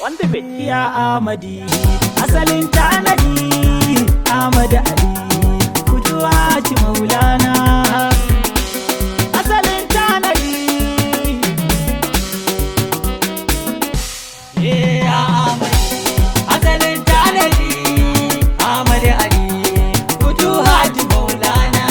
on the bit. ya amadi asalin tanadi amadi ali kujuwa ci maulana asalin tanadi ya amadi asalin tanadi amadi ali kujuwa ci maulana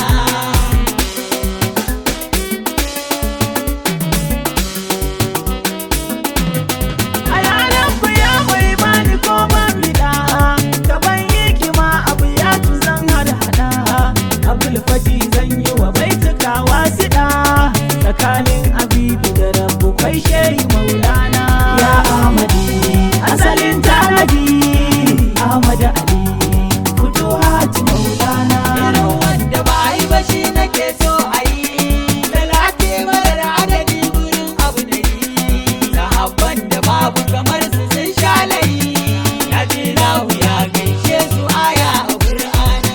a yanar ku ya mai bani ko ban bida gaban hikima abu ya ci zan hada hada abdul fati zan yi wa baituka wasiɗa tsakanin abibi da rabu kai shehi maulana ya amadi asalin tanadi ahmad ali fito hati maulana irin wanda ba a yi ba shi nake so a yi talati marar adadi gurin abu da yi sahabban da babu kamar su sun sha layi ya ji lahu ya gaishe su aya a qur'ana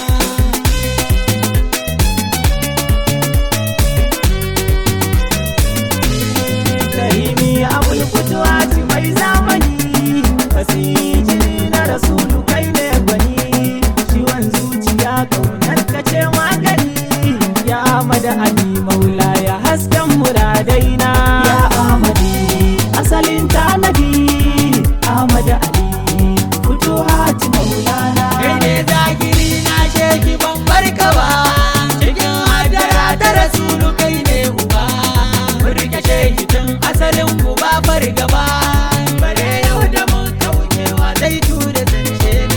karimi abul kutuwati mai zamani fasijini na rasulu kai ne gwani ciwon zuciya kaunar ka ce magani ya amada ali maula ya hasken muradaina ya amadi asalin tanadi amada ali kutuwati maulana kai ne zagiri na sheki ban barka ba cikin hadara ta rasulu kai ne uba Rike shehi tun asalin ku ba fargaba bare yau da mun kaucewa zai tura zance na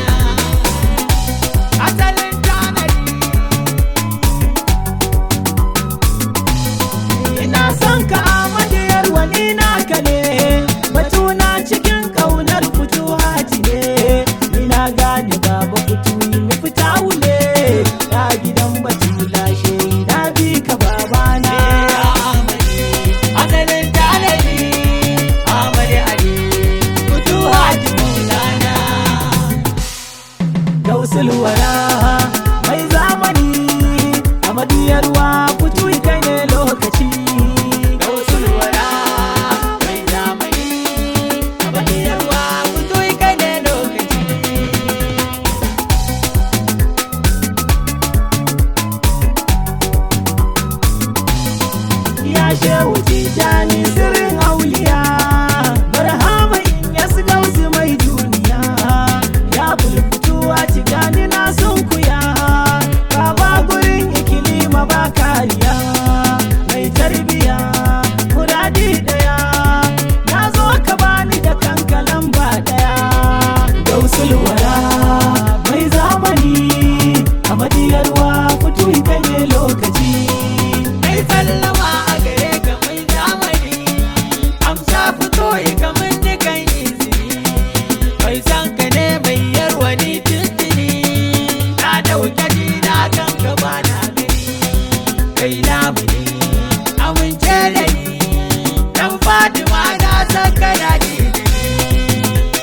asalin tanadi ina son ka amadiyar wani naka ne batuna cikin kaunar fito haji ne ina gane baba fito yi mi fita wule ya gidan batula shehi na bi ka babana asalin tanadi amadi ali fito haji maulana gausul wara mai zamani a madiyarwa kutu kai ne lokaci gausul wara mai zamani a madiyarwa kutu kai ne lokaci ya shehu tijani sirrin auliya barhama in ya su gausu mai duniya ya bulfutuwa tijani na sunkuya baba gurin ikilima ba kariya mai tarbiya muradi daya na zo ka bani da kanka lamba daya gausul wara mai zamani a madiyarwa fito ita ne lokaci mai sallama a gare ka mai zamani amsa fito yi kamar dukan izini mai san ka ne mai yarwa ni tuntuni na dauke ni na kan ka ba na gani kai namu ne amince da ni dan fatima na san kana ji da ni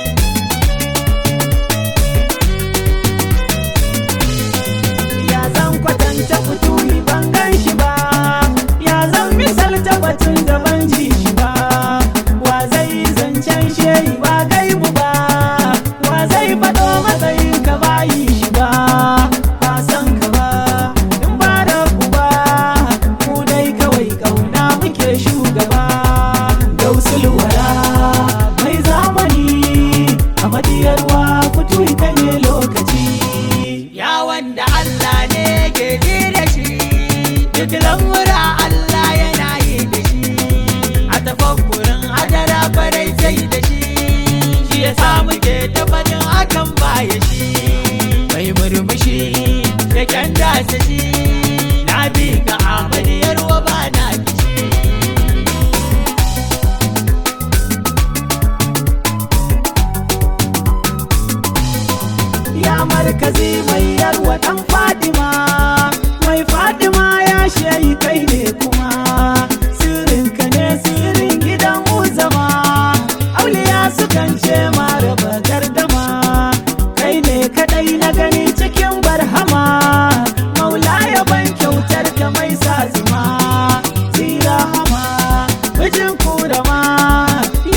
ya zan kwatanta fituli ban gan shi ba ya zan misalta batun da ban ji shi ba wa zai zancen shehi ba gaibu ba wa zai faɗo matsayin ka ba yi shi ba ba san ka ba in ba da ku ba mu dai kawai kauna muke shugaba gausul wara mai zamani a madiyarwa fito ita ne lokaci ya wanda Allah ne ke ji da shi duk lamura Allah yana yi da shi a tafakkurin hadara farai sai da shi shi ya samu ke tabbatin hakan baya shi mai murmushi da kyan dasa shi na bi ga amaliyar wa ba na kishi ya markazi mai yarwa dan fadima mai fadima ya shayi kai ne kuma sirrinka ne sirrin gidan uzama auliya sukan ce ma raba gardama kai ne kadai na gani cikin barhama maula ya ban kyautar ka mai sa zuma zira hama mijin kurama ya she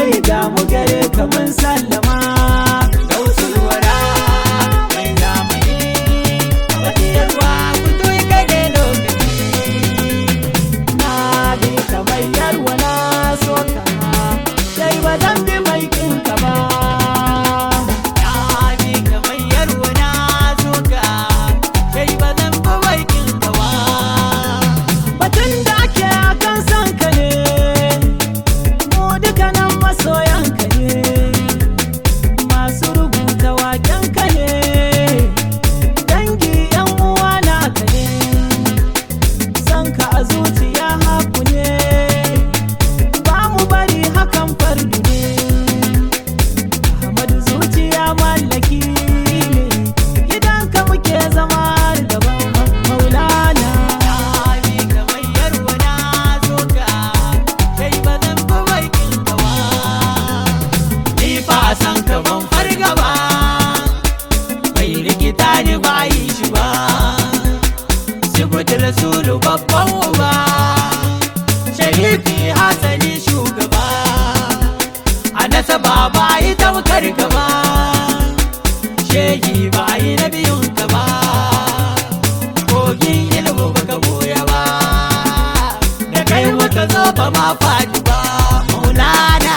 shehi ga mu gare ka mun sallama Gausul wara mai zamani Wadiyarwa fito ya kage lokaci na bi ka bayyarwa na so ka sai ba zan bi mai kinka ba Ya bi kamar yarwa na soka Kai ba zan bi baikin gawa batun da ake akan son ka ne mu dukkanin masoyan ka ne masu rubuta waken ka ne dangi yan uwa na ka ne son ka a zuciya haku ne ba mu bari hakan fardu ne Ahmadu zuciya mallaki ne gidanka muke zama har gaban maulana Abi kamar yarwa na soka Kai ba zan bi baikin gawa Ni fa a san ka ban farga ba Bai rikita ni ba yi shi ba Sibuti Rasulu babban uba Sharifi Hassani shugaba A nasaba ba yi tamkar gaba Shehi ba yi na biyun ka ba kogin ilmu baka goya ba da kai muka zo ba ma faɗi ba maulana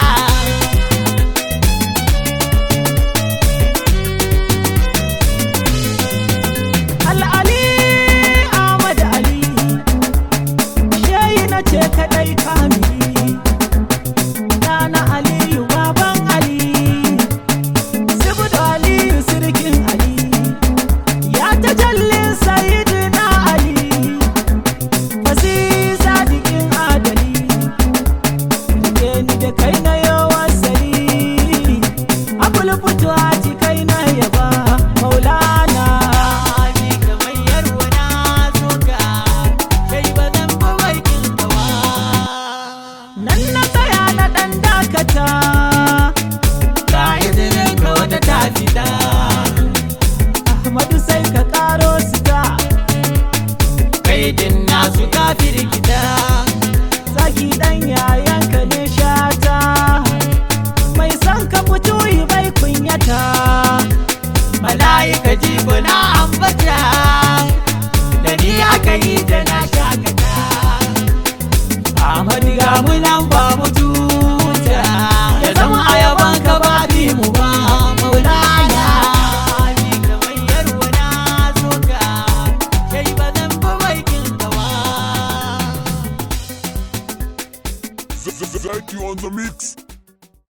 al'ali ahmad ali shehi na ce kadai kamili ɗana aliyu baban ali sibudu aliyu sirkin ali ya tajallin sayidina ali fasiza dikin adali rike ni da kai na yawan sari abul fituwa ci kai na yaba maulana Abi kamar yarwa na soka kai ba zan bi baikin gawa nan na tsaya na ɗan dakata ga izinin ka wata ta fita ahmadu sai ka ƙaro sita kai din nasu kafir gida zaki ɗan yayanka ne shata mai son ka fito yi bai kunyata mala'ika jibo na ambata da ni aka yi da na shakata Ahmadu ga mu nan ba mu tuta ya zama ayaban ka ba bi mu ba maulana Abi kamar yarwa na soka kai ba zan bi baikin gawa Zaki on the mix.